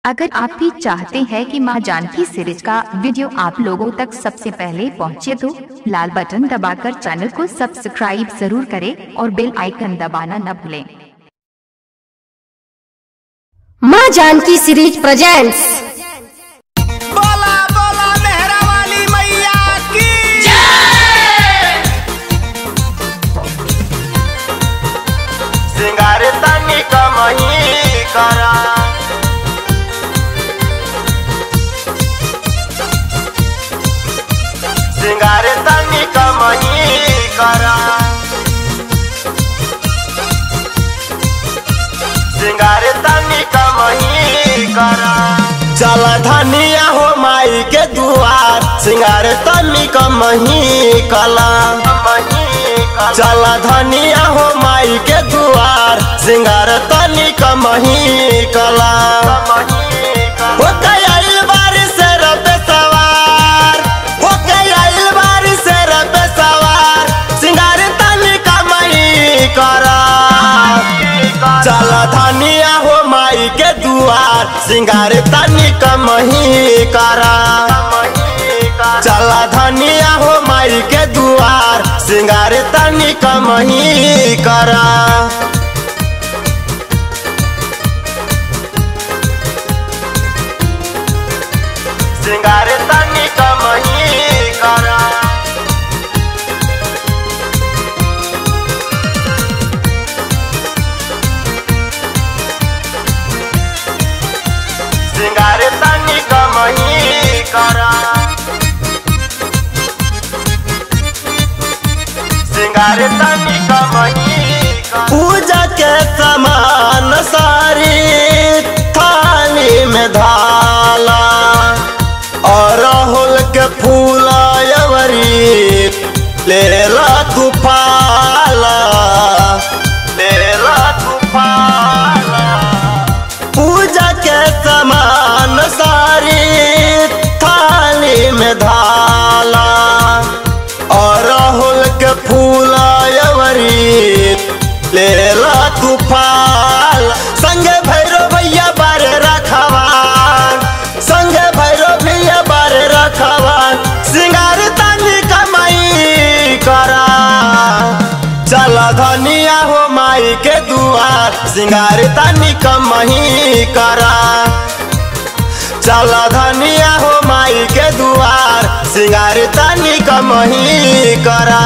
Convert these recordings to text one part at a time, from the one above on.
अगर आप भी चाहते हैं कि मां जानकी सीरीज का वीडियो आप लोगों तक सबसे पहले पहुंचे तो लाल बटन दबाकर चैनल को सब्सक्राइब जरूर करें और बेल आइकन दबाना न भूलें माँ जानकी सीरीज प्रेजेंट्स बोला बोला मेहरा वाली मैया की सिंगार तनी कमही करा सिंगार तनी कमही करा सिंगार तनी कमही करा चल धनिया हो माई के दुआर सिंगार तनी कमही कला चल धनिया हो माई के दुआर सिंगार तनी कमही कला हो गइल बारिश से रबे सवार हो गइल बारिश से रबे सवार सिंगार तनी कमही करा चल धनिया हो माई के दुआर सिंगार तनी कमही करा चल धनिया हो माई के दुआर सिंगार तनी कमही करा सिंगार तनी कमही करा सिंगार तनी कमही करा सिंगार तनी कमही पूजा के समान सारी थाली में धाला और राहुल के फूलायवरी लेला तू फाला लेला तू फाला पूजा के समान सारी थाली में धाला और राहुल के फूलायवरी लेला तू फाल संगे भैरव भैया बारे रखवान संगे भैरव भैया बारे रखवान सिंगार तनी कमाई करा चल धनिया हो माई के दुआर सिंगार तनी कमही करा चल धनिया हो माई के दुआर सिंगार तनी कमही करा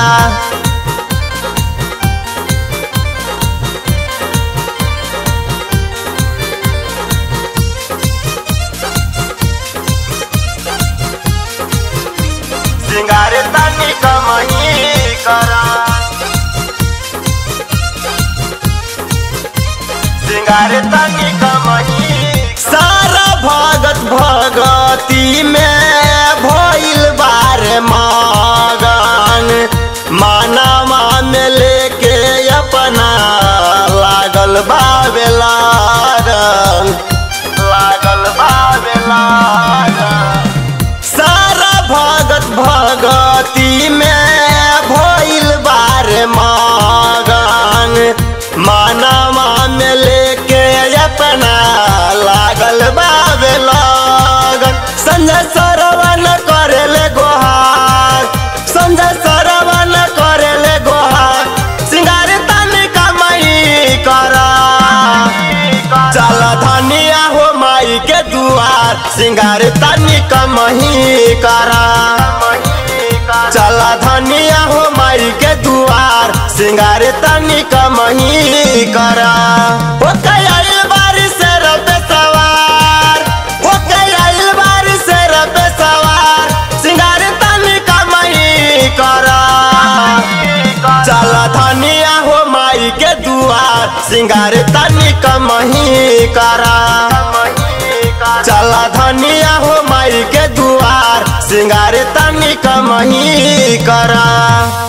सिंगार तनी कमही करा सिंगार तनी कमही सारा भगत भगती में भइल बार मगन मानवा में लेके अपना लागल बाबे लागल लागल बाबे लागल सारा भगत भगती में भइल बार मगन मानवा में लेके अपना लागल बाबे लगन संजय सरवन करेले गोहार संजय सरवन करेले गोहार सिंगार तनी कमाई करा चल धनिया हो माई के दुआर सिंगार तनी कमही करा चल धनिया हो माई के दुआर सिंगार तनी कमही करा हो गइल बारिश से रबे सवार हो गइल बारिश से रबे सवार सिंगार तनी कमही करा चल धनिया हो माई के दुआर सिंगार तनी कमही करा चल धनिया हो माई के दुआर सिंगार तनी कमही करा